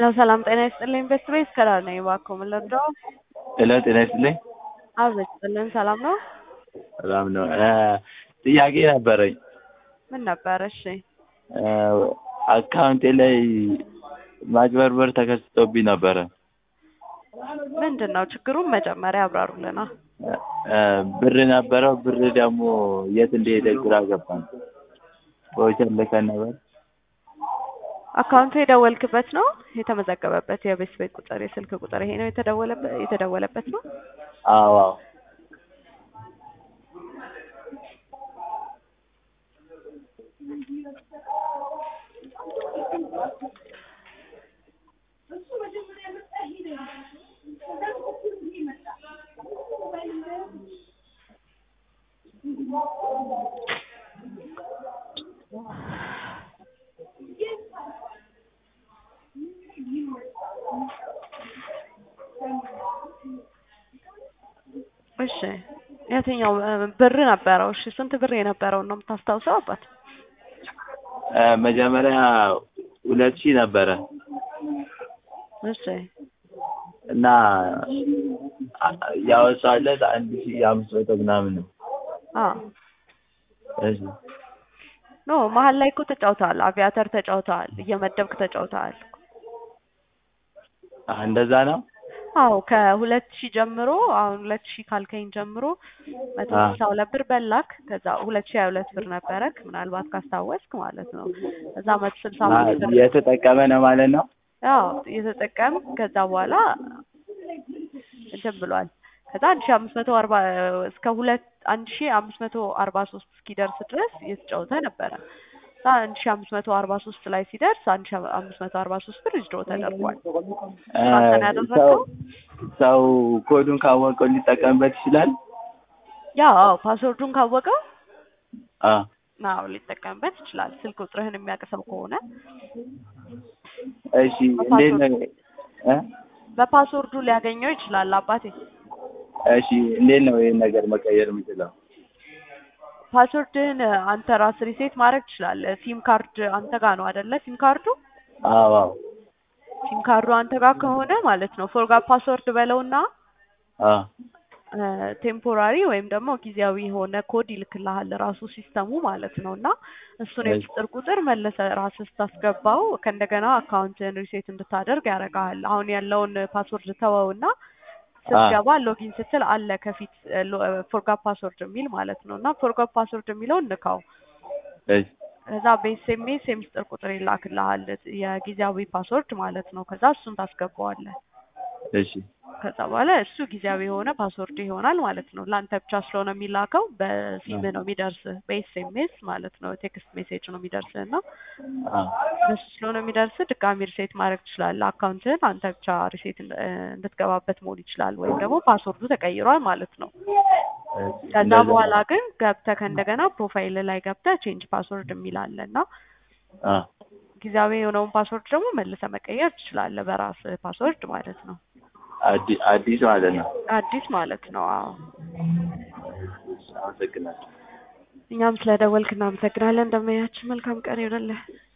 ሄሎ ሰላም ጤና ይስጥልኝ። ቤስት ቤስ ከዳር ነኝ። እባክዎ ምን ልርዳው? ሄሎ ጤና ይስጥልኝ። አብ ይስጥልን። ሰላም ነው? ሰላም ነው። ጥያቄ ነበረኝ። ምን ነበር? እሺ አካውንቴ ላይ ማጭበርበር ተከስቶብኝ ነበረ። ምንድን ነው ችግሩን መጀመሪያ ያብራሩልና። ብር ነበረው ብር ደግሞ የት እንደሄደ ግራ ገባኝ። ቮቸር ልከን ነበር። አካውንቱ የደወልክበት ነው የተመዘገበበት የቤት ቤት ቁጥር የስልክ ቁጥር ይሄ ነው የተደወለበት የተደወለበት ነው። አዎ አዎ እሺ የትኛው ብር ነበረው? እሺ ስንት ብር የነበረውን ነው የምታስታውሰው አባት? መጀመሪያ ሁለት ሺህ ነበረ እሺ እና ያወጣለት አንድ ሺህ አምስት መቶ ምናምን ነው። አዎ እሺ ኖ መሀል ላይ እኮ ተጫውተሃል። አቪያተር ተጫውተሃል። እየመደብክ ተጫውተሃል። እንደዛ ነው። አዎ ከሁለት ሺህ ጀምሮ አሁን ሁለት ሺህ ካልከኝ ጀምሮ መቶ ስልሳ ሁለት ብር በላክ። ከዛ ሁለት ሺህ ሀያ ሁለት ብር ነበረክ ምናልባት ካስታወስክ ማለት ነው። ከዛ መቶ ስልሳ አምስት ብር የተጠቀመ ነው ማለት ነው። ያው እየተጠቀም ከዛ በኋላ እንትን ብሏል። ከዛ አንድ ሺህ አምስት መቶ አርባ እስከ ሁለት አንድ ሺህ አምስት መቶ አርባ ሶስት እስኪደርስ ድረስ እየተጫወተ ነበረ። ከዛ አንድ ሺህ አምስት መቶ አርባ ሶስት ላይ ሲደርስ አንድ ሺህ አምስት መቶ አርባ ሶስት ብር ዊዝድሮ ተደርጓል። አንተን ያደረገው ሰው ኮዱን ካወቀው ሊጠቀምበት ይችላል። ያው አዎ ፓስወርዱን ካወቀው አ አዎ ሊጠቀምበት ይችላል። ስልክ ቁጥርህን የሚያውቅ ሰው ከሆነ እሺ እንዴት ነው እ በፓስወርዱ ሊያገኘው ይችላል አባቴ። እሺ እንዴት ነው ይሄን ነገር መቀየር የምችለው? ፓስወርድህን አንተ ራስ ሪሴት ማድረግ ትችላለህ። ሲም ካርድ አንተ ጋር ነው አይደለ? ሲም ካርዱ አዎ አዎ ሲም ካርዱ አንተ ጋር ከሆነ ማለት ነው ፎርጋት ፓስወርድ በለውና አ ቴምፖራሪ ወይም ደግሞ ጊዜያዊ የሆነ ኮድ ይልክልሃል ራሱ ሲስተሙ ማለት ነው። እና እሱን የቁጥር ቁጥር መለሰ ራስህ ስታስገባው ከእንደገና አካውንትን ሪሴት እንድታደርግ ያደርግሃል። አሁን ያለውን ፓስወርድ ተወውና ስትገባ ሎጊን ስትል አለ ከፊት ፎርጋት ፓስወርድ የሚል ማለት ነው። እና ፎርጋት ፓስወርድ የሚለውን ንካው። እሺ ከዛ በኤስኤምኤስ የምስጢር ቁጥር ይላክልሃል የጊዜያዊ ፓስወርድ ማለት ነው። ከዛ እሱን ታስገባዋለህ። እሺ ከዛ በኋላ እሱ ጊዜያዊ የሆነ ፓስወርድ ይሆናል ማለት ነው። ለአንተ ብቻ ስለሆነ የሚላከው በሲም ነው የሚደርስህ፣ በኤስኤምኤስ ማለት ነው። ቴክስት ሜሴጅ ነው የሚደርስህ እና አ እሱ ስለሆነ የሚደርስህ ድጋሚ ሪሴት ማድረግ ትችላለህ። አካውንትህን አንተ ብቻ ሪሴት እንድትገባበት መሆን ይችላል። ወይም ደግሞ ፓስወርዱ ተቀይሯል ማለት ነው። ከዛ በኋላ ግን ገብተህ ከእንደገና ፕሮፋይል ላይ ገብተህ ቼንጅ ፓስወርድ የሚል አለ እና አ ጊዜያዊ የሆነውን ፓስወርድ ደግሞ መልሰህ መቀየር ትችላለህ፣ በራስህ ፓስወርድ ማለት ነው። አዲ አዲስ ማለት ነው። አዲስ ማለት ነው። አዎ አመሰግናለሁ። እኛም ስለደወልክ እናመሰግናለን። እንደመያችን መልካም ቀን ይሆንልህ።